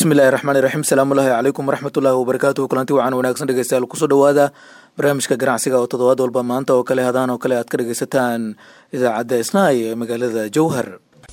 bismillahi raxmaani raxiim salaamullaahi calaykum waraxmatullaahi wabarakaatuhu kulanti wacan wanaagsan dhegeystayaal kusoo dhowaada barnaamijka ganacsiga oo toddobaad walba maanta oo kale hadaan oo kale aad ka dhegeysataan idaacadda isnaay ee magaalada jowhar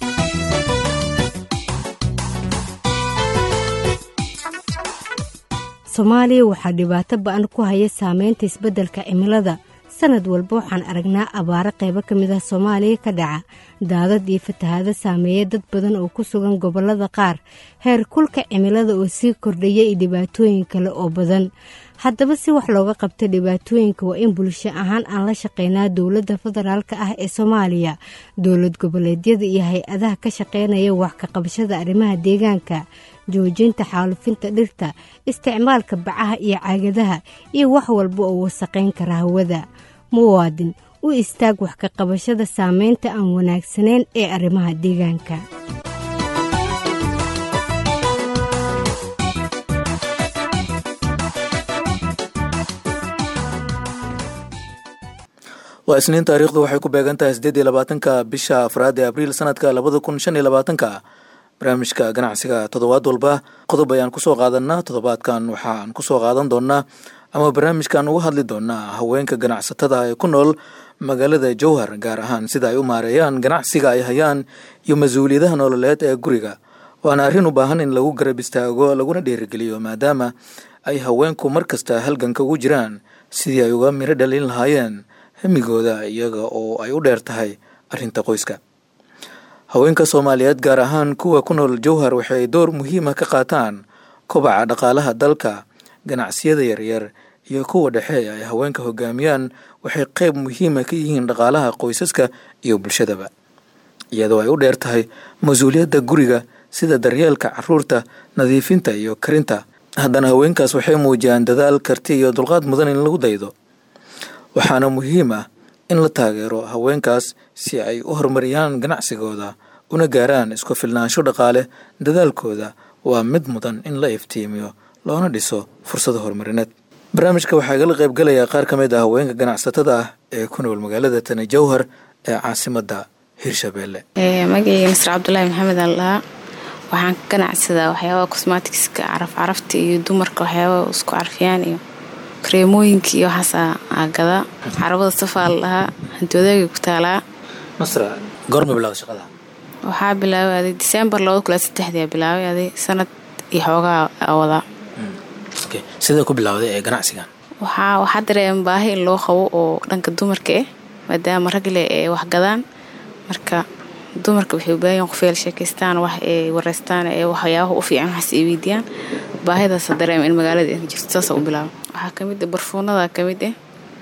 soomaaliya waxaa dhibaato ba-an ku haya saameynta isbeddelka cimilada sanad walba waxaan aragnaa abaaro qaybo ka mid ah soomaaliya ka dhaca daadad iyo fatahaado saameeya dad badan oo ku sugan gobollada qaar heer kulka cimilada oo sii kordhaya iyo dhibaatooyin kale oo badan haddaba si wax looga qabta dhibaatooyinka waa in bulsho ahaan aan la shaqeynaa dowladda federaalka ah ee soomaaliya dowlad goboleedyada iyo hay-adaha ka shaqeynaya wax ka qabashada arrimaha deegaanka joojinta xaalufinta dhirta isticmaalka bacaha iyo caagadaha iyo wax walba oo wasaqayn kara hawada muwaadin u istaag wax ka qabashada saameynta aan wanaagsanayn ee arrimaha deegaanka waa isniin taariikhdu waxay ku beegan tahay siddeed iyo labaatanka bisha afraad ee abriil sanadka labada kun shan iyo labaatanka barnaamijka ganacsiga toddobaad walba qodob ayaan kusoo qaadanaa toddobaadkan waxaan kusoo qaadan doonaa ama barnaamijkan uga hadli doonaa haweenka ganacsatada ee ku nool magaalada jowhar gaar ahaan sida ay u maareeyaan ganacsiga ay hayaan iyo mas-uuliyadaha nololeed ee guriga waana arrin u baahan in lagu garab istaago laguna dhiirigeliyo maadaama ay haweenku mar kasta halganka ugu jiraan sidii ay uga miro dhalin lahaayeen hemigooda iyaga oo ay u dheer tahay arrinta qoyska haweenka soomaaliyeed gaar ahaan kuwa ku nool jowhar waxay door muhiima ka qaataan kobaca dhaqaalaha dalka ganacsiyada yaryar iyo kuwa dhexe ay haweenka hogaamiyaan waxay qeyb muhiima ka yihiin dhaqaalaha qoysaska iyo bulshadaba iyadoo ay u dheer tahay mas-uuliyadda guriga sida daryeelka caruurta nadiifinta iyo karinta haddana haweenkaas waxay muujiyaan dadaal karti iyo dulqaad mudan in lagu daydo waxaana muhiim ah in la taageero haweenkaas si ay u horumariyaan ganacsigooda una gaaraan isku filnaansho dhaqaale dadaalkooda waa mid mudan in la iftiimiyo loona dhiso fursado horumarineed barnaamijka waxaa igala qaybgalayaa qaar ka mid ah haweenka ganacsatada ah ee ku nool magaalada tani jowhar ee caasimadda hirshabeelle magaceyga nasr cabdulaahi maxamed aldhahaa waxaan ka ganacsadaa waxyaabaha cosmaticska caraf carafta iyo dumarka waxyaabaha isku carfiyaan iyo kareemooyinka iyo waxaasa aagadaa carabada safaa la dhahaa hanti wadaagay ku taalaa nasra goorma bilowda shaqada waxaa bilaabay aday disembar labada kula saddexdia bilaabay aday sanad iyo xoogaa wadaa sidee ku bilowday ee ganacsigan waxaa waxaa dareema baahi in loo qabo oo dhanka dumarka ah maadaama ragle ee waxgadaan marka dumarka waxay ubaahan qofeel sheekaystaan wax ay wareystaan ee waxyaabaha u fiican waxaas ay weydiiyaan baahidaasa dareema in magaalada ay jirto saasa u bilaaba waxaa kamid ah barfuunada kamid ah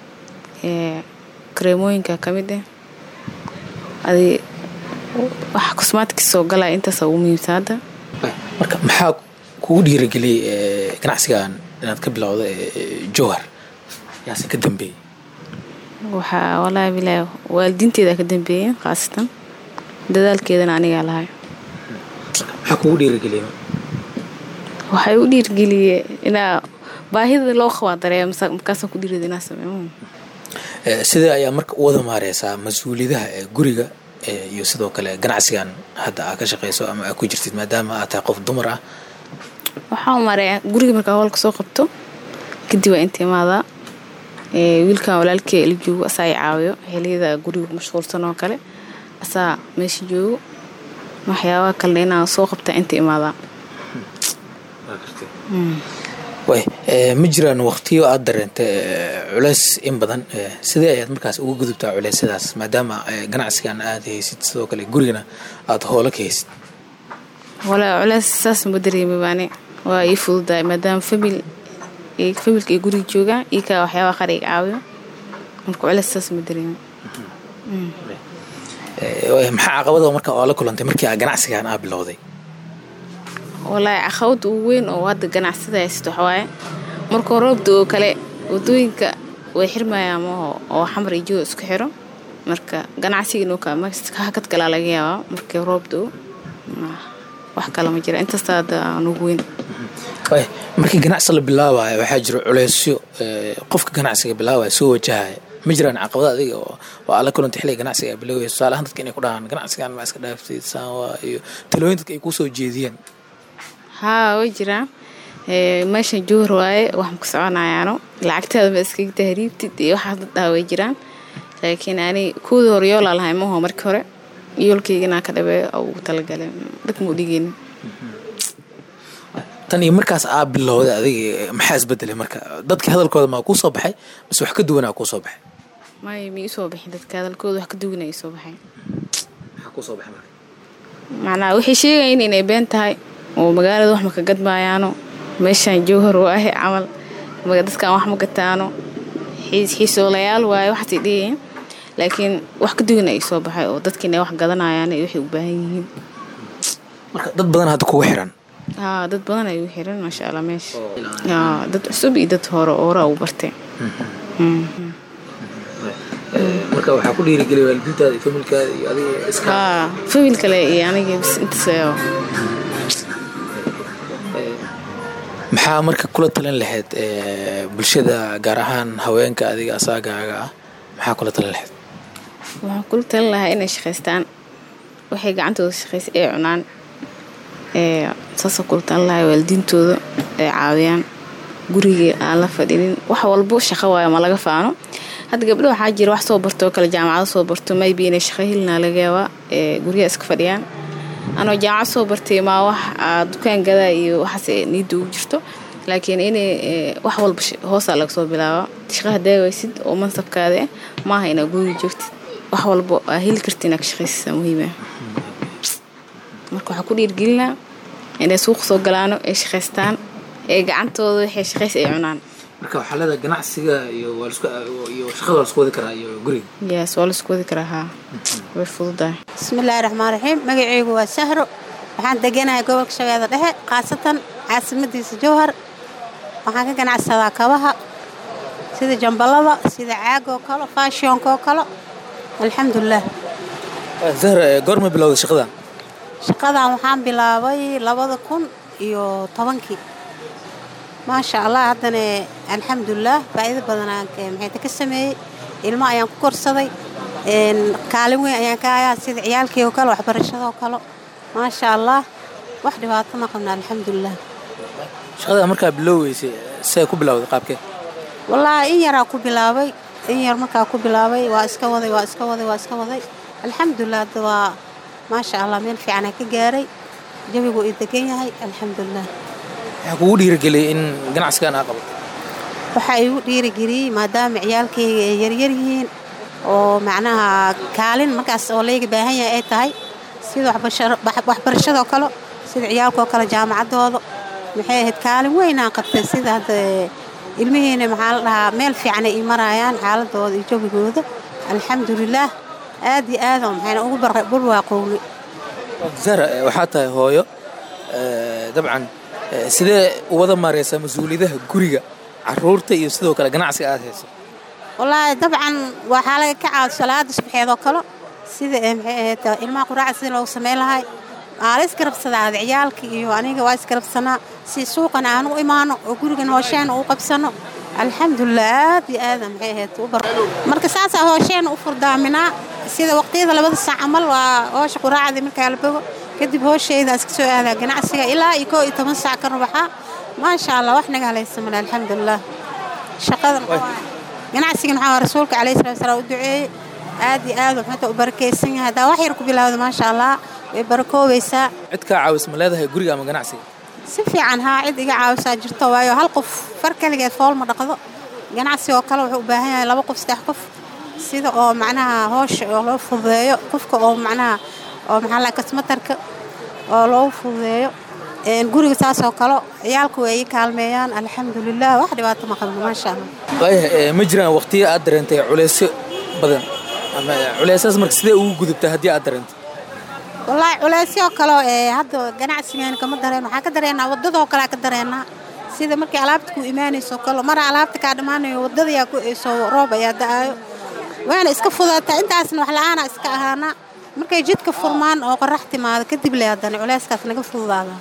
kareemooyinka kamid ah adi waxa cosmaticka soo galaya intaasa ugu muhiimsan hadda marka maxaa kugu dhiirageliyay ganacsigan inaad ka bilowda jowhar yaase ka dambeeyey waxaa walaahi bilaahi waalidiinteeda ka dambeeyeen khaasatan dadaalkeedana anigaa lahay maxaa kugu dhiirageliyay waxay u dhiirgeliyeen inaa baahida loo qabaa dareema markaasaan ku dhiirada inaa sameeyo sidee ayaa marka u wada maareysaa mas-uuliyadaha ee guriga iyo sidoo kale ganacsigan hadda aa ka shaqeyso ama aa ku jirtid maadaama aad tahay qof dumar ah waxaa u mareeya guriga markaa howlka soo qabto kadib waa inta imaadaa wiilkan walaalkey la joogo asaa i caawiyo xiliyada guriga mashquulsan oo kale asaa meesha joogo waxyaabaha kalena inaan soo qabtaa inta imaadaa way ma jiraan waqtiyo aada dareenta culeys in badan sidee ayaad markaas uga gudubtaa culeysyadaas maadaama ganacsigan aada haysid sidoo kale gurigana aada hoola ka haysid walaa culeys saas ma dareemi baani waa ii fududahay maadaama famil familka ay guriga joogaan io kaa waxyaabaha qaar iga caawiyo marka culeys saas ma dareemi maxaa caqabada marka oo la kulantay markii aa ganacsigan aa bilowday walaahi caqabada ugu weyn oo hadda ganacsada haysato waxawaaye markuu roobda oo kale wadooyinka way xirmayaan maho oo xamar iyo jooga isku xiro marka ganacsiga hakad kalaa laga yaabaa markii roobda o wax kale ma jira intaasta hadda aan ugu weyn markii ganacsi la bilaabayo waxaa jira culeysyo qofka ganacsiga bilaabaya soo wajahaya ma jiraan caqabada adiga oo aa la kulanta xilliga ganacsiga bilowaya tusaalahaan dadka inay ku dhahaan ganacsigan ma iska dhaaftid saan waa iyo talooyin dadka ay kusoo jeediyeen haa way jiraan meeshan jowhar waaye waxaan ku soconayaano lacagtaada ma iskaga tahriibtid iyo waxaas dad dhaha way jiraan laakiin ani kuwii hore yoolaa lahay maho markii hore yoolkaygana ka dhabeeyo oo ugu talagalay dad muu dhigeynin tan iyo markaas aa bilowday adiga maxaa isbedelay marka dadka hadalkooda maa kuu soo baxay mise wax ka duwanaa kuu soo baxay may ma iisoo bixin dadka hadalkooda wax ka duwana isoo baxay maxaa kuu soo baxay marka macnaha waxay sheegayin inay been tahay oo magaalada wax ma ka gadmaayaano meeshaan jowhar oo ahe camal dadkaan wax ma gataano xiisoolayaal waaye waxaasay dhigayin laakiin wax ka duwan ay soo baxay oo dadka inay wax gadanayaan waxay u baahan yihiin marka dad badan hadda kugu xiran haa dad badan ay u xiran maasha allah meesha haa dad cusub iyo dad hore oora u bartay marka waxaa ku dhiirigeliya waalidiintaada iyo familkaada iyo adiga iska haa famil kale iyo aniga bis intaas maxaa marka kula talin lahayd bulshada gaar ahaan haweenka adiga asaagaaga ah maxaa kula talin lahayd waxaan kula talin lahaa inay shaqaystaan waxay gacantooda shaqaysa ee cunaan saasoo kula talin lahaa waalidiintooda ay caawiyaan gurigii aan la fadhinin wax walbo shaqo waayo ma laga faano hadda gabdho waxaa jira wax soo barto oo kale jaamacado soo barto maybe inay shaqo helinaa laga yaabaa guryaha iska fadhiyaan anoo jaamacad soo bartay maa wax dukaan gadaa iyo waxaas niidda ugu jirto laakiin inay wax walba hoosaa laga soo bilaaba shaqo hadaa waysid oo mansabkaada ah maaha inaa guriga joogtid wax walba aa heli karti inaa ka shaqaysiisa muhiima marka waxaa ku dhiirgelinaa inay suuqa soo galaano ay shaqaystaan ee gacantooda waxay shaqays ay cunaan marka waxaa leedahay ganacsiga iyo waa lasku iyo shaqada waa lasku wadi karaa iyo guriga yes waa laisku wadi karaa haa way fududahay bismillaahi raxmaan raxiim magaceygu waa sahro waxaan deganahay gobolka shabeelle dhexe khaasatan caasimadiisa jowhar waxaan ka ganacsadaa kabaha sida jambalada sida caagoo kale faashionkoo kale alxamdulilah zahra goorma bilowday shaqadan shaqadan waxaan bilaabay labada kun iyo tobankii maasha allah haddana alxamdulilah faa'iido badanaan maxayta ka sameeyey ilmo ayaan ku korsaday kaalin weyn ayaan ka hayaa sida ciyaalkii oo kale waxbarashadoo kale maasha allah wax dhibaato ma qabna alxamdulilah shaqada markaa bilowweysay see ku bilowday qaabkee wallaahi in yaraa ku bilaabay in yar markaa ku bilaabay waa iska waday waa iska waday waa iska waday alxamdulilah hadda waa maasha allah meel fiicanaa ka gaaray jawigu ii degan yahay alxamdulilah waxaa kugu dhiirigeliyay in ganacsigan aa qabato waxaa igu dhiirigeliyey maadaama ciyaalkayga ay yaryar yihiin oo macnaha kaalin markaas oo layga baahan yahay ay tahay sida waxbarashadoo kale sida ciyaalkoo kale jaamacadooda maxay ahayd kaalin weynaan qabtay sida hadda ilmihiina maxaa la dhahaa meel fiican ay ii maraayaan xaaladooda iyo jawigooda alxamdulilaah aad iyo aad oo maxayna ugu barwaaqownay zahra waxaa tahay hooyo dabcan sidee wada maareysaa mas-uuliyadaha guriga caruurta iyo sidoo kale ganacsiga aad hayso wallaahi dabcan waxaa laga ka caado salaada subaxeedoo kale sida maxay ahayd ilmaha quraaca sida loogu samayn lahay aa la isgarabsadaa ada ciyaalka iyo aniga waa isgarabsanaa si suuqan aan u imaano oo gurigan hoosheena u qabsano alxamdulilah aad iyo aada maxay ahayd u bar marka saasaa hoosheena u furdaaminaa sida waqtiyada labada saac camal waa hoosha quraacdii markaa la bogo kadib hooshayda iska soo aadaa ganacsiga ilaa iyo koo iyo toban saac ka rubaxa maasha allah wax naga halaysamale alxamdulilah shaqadan ganacsigan waxaa rasuulka calayhi salatu wasalaam u duceeyey aad iyo aad wuxuuta u barakaysan yahay haddaa wax yar ku bilowda maasha allah way barakoobaysaa cid kaa caawis ma leedahay guriga ama ganacsiga si fiican haa cid iga caawisaa jirto waayo hal qof far kaligeed fool ma dhaqdo ganacsi oo kale wuxuu u baahan yahay laba qof saddex qof sida oo macnaha hoosha oo loo fududeeyo qofka oo macnaha oo maxaa la kasmatarka oo loogu fududeeyo guriga saasoo kale ciyaalku way ii kaalmeeyaan alxamdulilah wax dhibaato ma qabno maasha allah waaya ma jiraan waqtiyo aad dareentay culeysyo badan ama culeysaas marka sidee ugu gudubtaa haddii aad dareentay wallaahi culeysyo kale ee hadda ganacsigeena kama dareen waxaan ka dareenaa waddadoo kale ka dareenaa sida markii alaabta ku imaanayso kale mara alaabta kaa dhammaanayo waddadayaa ku eeso roob ayaa da-aayo waana iska fudaataa intaasna wax la-aana iska ahaanaa markay jidka furmaan oo qorax timaado kadib le haddana culeyskaas naga fududaada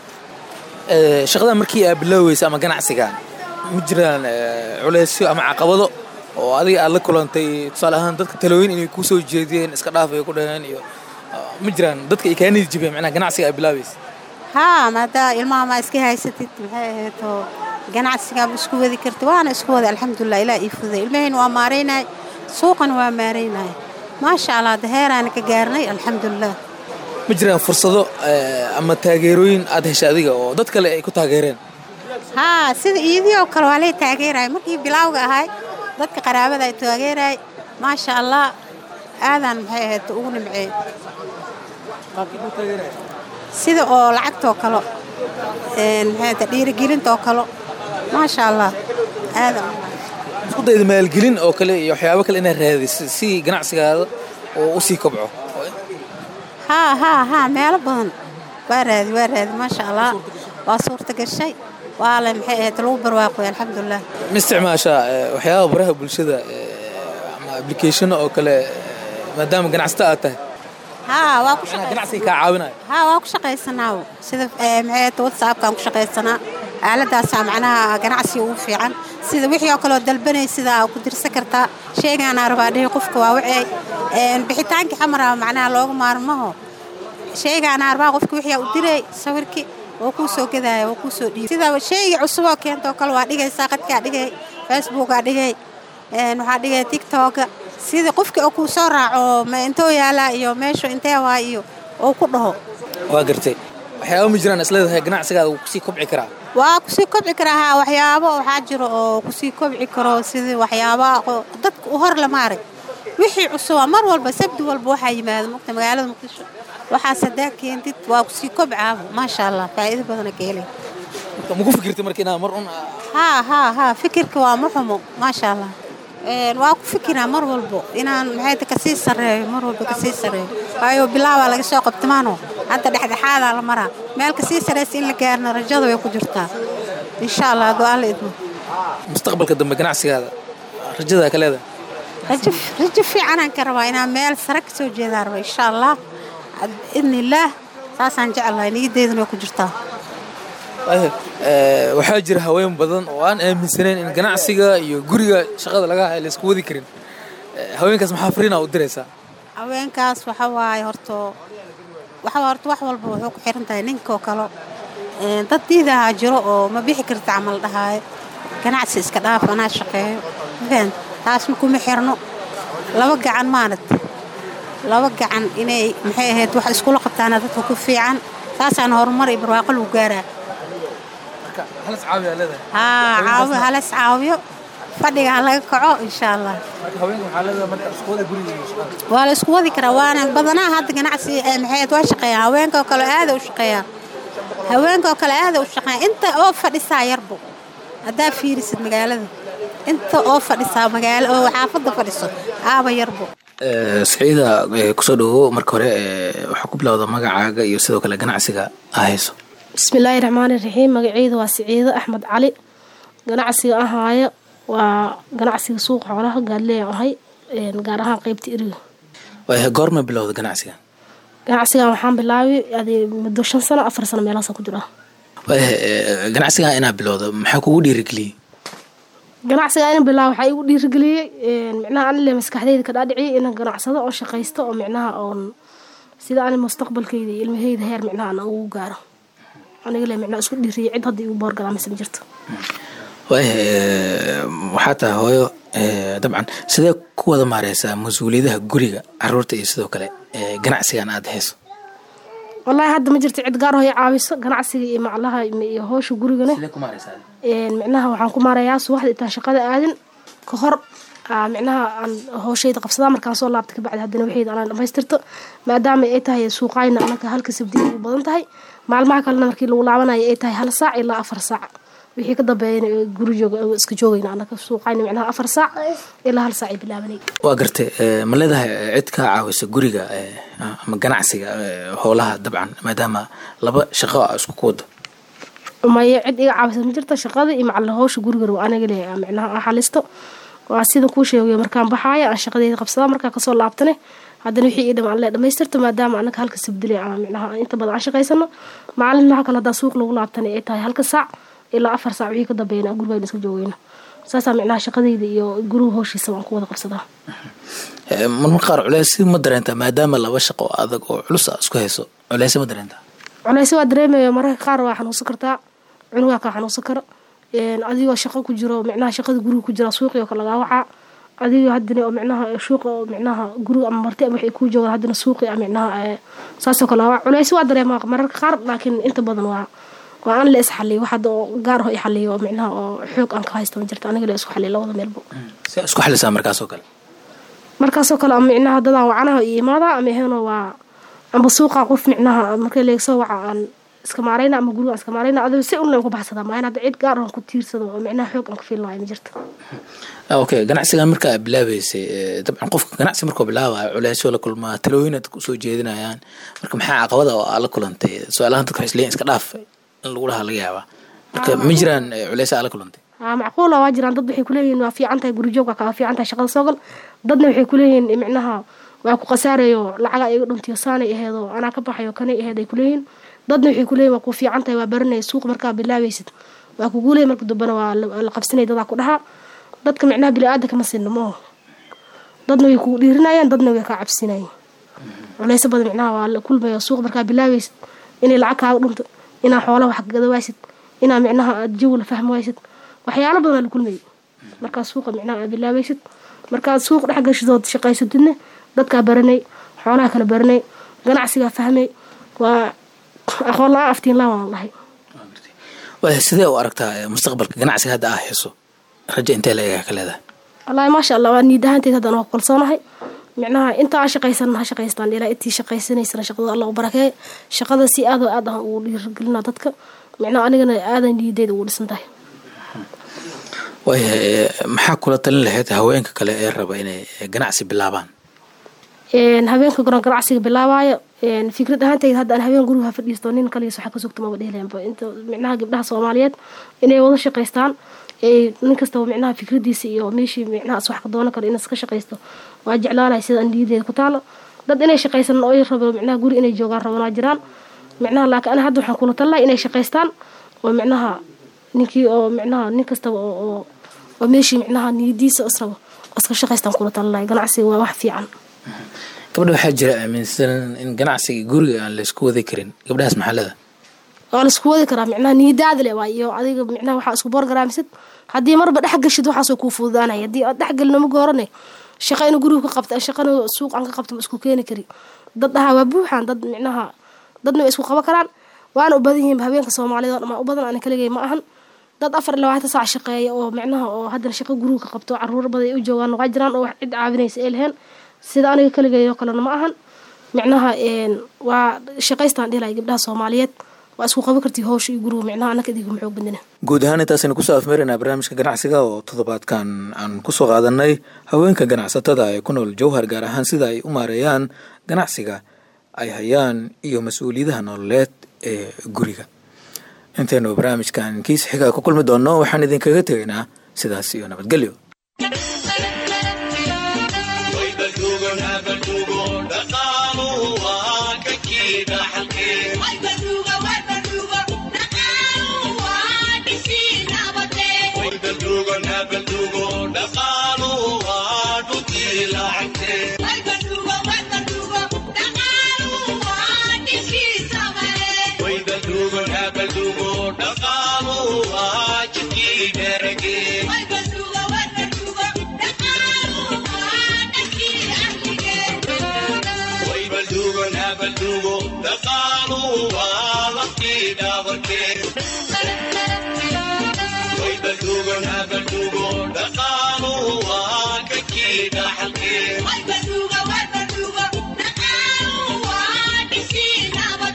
shaqada markii aad bilooweysa ama ganacsigan ma jiraan culeysyo ama caqabado oo adiga aad la kulantay tusaale ahaan dadka talooyin inay kuu soo jeediyeen iska dhaaf ay ku dhaheen iyo ma jiraan dadka ay kaa nidi jibeen macnaha ganacsiga aad bilaabaysa haa maadaa ilmaha maa iska haysatid maxay ahayd oo ganacsigaaba isku wadi kartid waana isku wada alxamdulilah ilaa ii fuday ilmahayna waa maaraynay suuqana waa maaraynay maasha allah daheeraana ka gaarnay alxamdulilah ma jiraan fursado ama taageerooyin aad heshay adiga oo dad kale ay ku taageereen haa sida iidii oo kale waa lay taageeraya markii bilaawga ahay dadka qaraabada ay taageeraya maasha allah aadaan maxay ahayd ugu nimceey sida oo lacagtoo kale maxay dhiirigelintoo kale maasha allah aadan isku dayda maalgelin oo kale iyo waxyaabo kale inaad raadiso si ganacsigaada oo u sii kobco haa haa haa meelo badan waa raadi waa raadi maasha allah waa suurta gashay waa le maxay ahayd lagu barwaaqoy alxamdulilah ma isticmaashaa waxyaaba baraha bulshada ama applicationo oo kale maadaama ganacsata aad tahay haa waa ku ganacsiga kaa caawinayo haa waa ku shaqaysanaa sida maxay ahayd whatsappkaan ku shaqaysanaa aaladaasaa macnaha ganacsiga ugu fiican sida wixii oo kaleoo dalbanay sidaa ku dirsan kartaa sheegaanaa rabaa dhihi qofka waa wacay bixitaankii xamara macnaha looga maarmaho sheegaanaa rabaa qofka wixii u diray sawirkii oo kuu soo gadaya oo kuu soo dhiibay sida sheegii cusuboo keentoo kale waa dhigaysaa qadkaa dhigay facebookaa dhigay waxaa dhigay tiktoka sida qofkii oo kuu soo raaco ma intoo yaalaa iyo meeshu intee waa iyo oo ku dhaho waa gartay waxyaaba ma jiraan isleedahay ganacsigaada wuu kusii kobci karaa waa kusii kobci karaa haa waxyaabo waxaa jiro oo kusii kobci karo sidii waxyaabaha dadka u hor lama arag wixii cusuba mar walba sabdi walba waxaa yimaada mugta magaalada muqdisho waxaas hadaa keentid waa kusii kobcaaba maasha allah faa'iido badana ka helay maku fikirtay marka inaa mar un haa haa haa fikirka waa ma xumo maasha allah waa ku fikiraa mar walbo inaan maxayta kasii sarreeyo mar walba kasii sarreeyo waayo bilaabaa laga soo qabtamaano hadda dhexdhexaadaa la maraa meel kasii sarraysa in la gaarna rajada way ku jirtaa insha allah hadduu alla idmo mustaqbalka dambe ganacsigaada rajadaa ka leedahay rajo rajo fiicanaan ka rabaa inaan meel sare ka soo jeedaan raba insha allah idni illaah saasaan jeclahay niyadeeduna way ku jirtaa waxaa jira haween badan oo aan aaminsanayn in ganacsiga iyo guriga shaqada laga hayo laysku wadi karin haweenkaas maxaa fariina u diraysaa haweenkaas waxa waaye horto waxa horta wax walba wuxuu ku xiran tahay ninkoo kale dad diidahaa jiro oo ma bixi karta camal dhahaayo ganacsi iska dhaaf anaa shaqeeyo mafahant taasna kuma xirno laba gacan maanad laba gacan inay maxay ahayd wax iskula qabtaana dadka ku fiican taasaana horumar iyo barwaaqo lagu gaaraa haa caawi halas caawiyo fadhiga ha laga kaco insha allah waa la isku wadi karaa waana badanaa hadda ganacsi maxay waa shaqeeyaan haweenkaoo kale aada u shaqeeyaan haweenkaoo kale aada u shaqeeyaan inta oo fadhisaa yarbo haddaa fiirisid magaalada inta oo fadhisaa magaalo oo xaafadda fadhiso aaba yarbo saciida kusoo dhawow marka hore waxaa ku bilowda magacaaga iyo sidoo kale ganacsiga aa hayso bismillaahi raxmaani raxiim magaceyda waa siciido axmed cali ganacsiga ahaayo waa ganacsiga suuqa xoolaha gaadleya ahay gaar ahaan qeybta iriga goorma bilowda ganacsiga ganacsigan waxaan bilaabay adi muddo shan sano afar sano meelahaasa ku jira ganacsigan inaa bilowda maxaa kugu dhiirigeliyey ganacsiga in bilaab waxaa igu dhiirigeliyey micnaha anile maskaxdeyda ka dhaadhiciyay inaan ganacsado oo shaqaysto oo micnaha oon sida ani mustaqbalkeyda iyo ilmaheyda heer micnaha aan ugu gaaro aniga le micnaha isku dhiiriyay cid hadda igu boorgalaa mise ma jirto waxaa tahay hooyo dabcan sidee ku wada maareysaa mas-uuliyadaha guriga caruurta iyo sidoo kale ganacsigan aada hayso wallaahi hadda ma jirto cid gaar hoy caawiso ganacsiga iyo maclaha iyo hoosha gurigane micnaha waxaan ku maarayaa subaxda intaan shaqada aadin ka hor micnaha aan hooshayda qabsadaa markaan soo laabta kabacdi haddana waxayda anaan dhamaystirto maadaama ay tahay suuqayna anaka halka sabdiya u badan tahay maalmaha kalena markii lagu laabanayo ay tahay hal saac ilaa afar saac wixii ka dambeeyana guri jooga iska joogayna anaka suuqayna micnaha afar saac ilaa hal saac ay bilaabanay waa gartay ma leedahay cid kaa caawisa guriga ama ganacsiga howlaha dabcan maadaama laba shaqo a isku ku wado maya cid iga caawisa ma jirto shaqada iyo macalla howsha guriga aniga le micnaha aan xalisto waa sida kuu sheegayo markaan baxaaya aan shaqadeeda qabsadaa markaan kasoo laabtane haddana wixii ii dhamaan le dhamaystirto maadaama anaga halka sabdile ama micnaha inta badan aan shaqaysano maalinmaha kale haddaa suuq lagu laabtana ay tahay halka saac ilaa afar saac wixii ka dambeeyana gurigayna iska joogayno saasaa micnaha shaqadayda iyo guriga howshiisa waan ku wada qabsadaa marmar qaar culeys ma dareentaa maadaama laba shaqo adag oo culus a isku hayso culeys ma dareentaa culeyse waa dareemaya mararka qaar waa xanuunsan kartaa cunugaa kaa xanuunsan kara adigoo shaqo ku jiro micnaha shaqada guriga ku jira suuqii oo kale lagaa wacaa adigoo haddana oo micnaha suuqa oo micnaha guriga ama marti ama waxay kuu joogaan haddana suuqii a micnaha saasoo kale waa culeyse waa dareemaa mararka qaar laakiin inta badan waa waa aan la is xaliyo wax hadda oo gaar ah i xaliyo oo micnaha oo xoog aan ka haysta ma jirta aniga la isku xaliyo labada meelbo si isku xalisaa markaasoo kale markaasoo kale ama micnaha dadaan wacanaha iyo imaada ama aheno waa amba suuqa qof micnaha marka leegsoo waca aan iska maarayna ama guriga aan iska maarayna adigo si unla ku baxsadaa maa in hadda cid gaar aan ku tiirsado oo micnaha xoog aan ku fiil lahay ma jirta okay ganacsigan marka aad bilaabeysay dabcan qofka ganacsi markuu bilaabaya culeysyo la kulmaa talooyin aad kusoo jeedinayaan marka maxaa caqabada oo aad la kulantay su-aalahan dadka waxay isleeyihin iska dhaaf in lagu dhahaa laga yaabaa marka ma jiraan culeysa aad la kulantay aa macquula waa jiraan dad waxay kuleeyihiin waa fiican tahay gurijoogka kaa fiican tahay shaqada soogal dadna waxay kuleeyihiin micnaha waa ku khasaarayo lacaga iga dhuntiyo saanay aheedoo anaa ka baxayo kanay aheed ay kuleeyihiin dadna waxay kuleeyihin waa ku fiican tahay waa baranaya suuq markaa bilaabaysid waa kuguuley marka dambana waa la qabsanaya dadaa ku dhahaa dadka micnaha bili-aadanka ma sinno mooho dadna way kugu dhiirinayaan dadna way kaa cabsinayeen culeyso badan micnaha waa la kulmaya suuq markaa bilaabaysid inay lacag kaaga dhunto inaa xoolaha wax gada waysid inaa micnaha aad jawi la fahmi waysid waxyaalo badan la kulmayay markaa suuqa micnaha aad bilaabaysid markaad suuq dhex gashidood shaqaysatidna dadkaa baranay xoolaha kala baranay ganacsigaa fahmay waa aqoon la-aan aftiin laa waan lahay sidee u aragtaa mustaqbalka ganacsiga hadda aa hayso rajo intee la egaa ka leedahay wallaahi maasha allah waa niid ahaanteed haddaan waa ku kalsoonahay micnaha inta aan shaqaysan ha shaqaystaan ilaa intii shaqaysanaysana shaqada alla u barakeeye shaqada si aad oo aad ah ugu dhiirigelina dadka micnaha anigana aadan niideeda ugu dhisan tahay waayahay maxaa kula talin lahayd haweenka kale ee raba inay ganacsi bilaabaan habeenka goran ganacsiga bilaabaayo fikrad ahaanteyda hadda aan habeen guriga ha fadhiisto nin kaligiis waxa ka sugta maba dhehleanba inta micnaha gabdhaha soomaaliyeed inay wada shaqaystaan nin kastaba micnaha fikradiisa iyo meeshii micnahaas wax ka doonan karo inaas ka shaqaysto waa jeclaalahay sida niyadeeda ku taalo dad inay shaqaysan oo rabo micnaha guri inay joogaan rabanaa jiraan micnaha laakiin ana hadda waxaan kula tallahay inay shaqaystaan oo micnaha ninkii oo micnaha nin kastaba oo oo meeshii micnaha niyadiisa israbo iska shaqaystaan kula tallahay ganacsiga waa wax fiican gabdha waxaa jira aaminsan in ganacsiga guriga aan laysku wadi karin gabdhahaas maxalada waa laisku wadi karaa micnaha niyadaada le waa iyo adiga micnaha waxaa isku boorgaraamsid haddii marba dhex gashid waxaasoo kuu fududaanaya haddii aad dhex gelin maga horane shaqa inu guriga ka qabta shaqana suuq aan ka qabta ma isku keeni kari dad dhahaa waa buuxaan dad micnaha dadna way isku qaban karaan waana u badan yihiin habeenka soomaaliyed oo dhamaa u badan ana kaligay ma ahan dad afar iyo labaatan saac shaqeeya oo micnaha oo haddana shaqo guriga ka qabto caruur badan ay u joogaan waa jiraan oo wax cid caawinaysa ay lahayn sida aniga kaligay oo kalena ma ahan micnaha waa shaqaystaan dhilay gabdhaha soomaaliyeed waa isku qaban kartii howsha iyo guriga micnaha anaka idigu maxoog badina guud ahaan intaasaynu kusoo afmeeraynaa barnaamijka ganacsiga oo toddobaadkan aan kusoo qaadanay haweenka ganacsatada ee ku nool jowhar gaar ahaan sida ay u maareeyaan ganacsiga ay hayaan iyo mas-uuliyadaha nololeed ee guriga intaynu barnaamijkan kiis xiga ku kulmi doonno waxaan idinkaga tegaynaa sidaas iyo nabadgelyo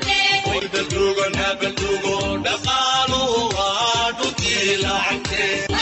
dhaqaalu waa dhuntii lacagtee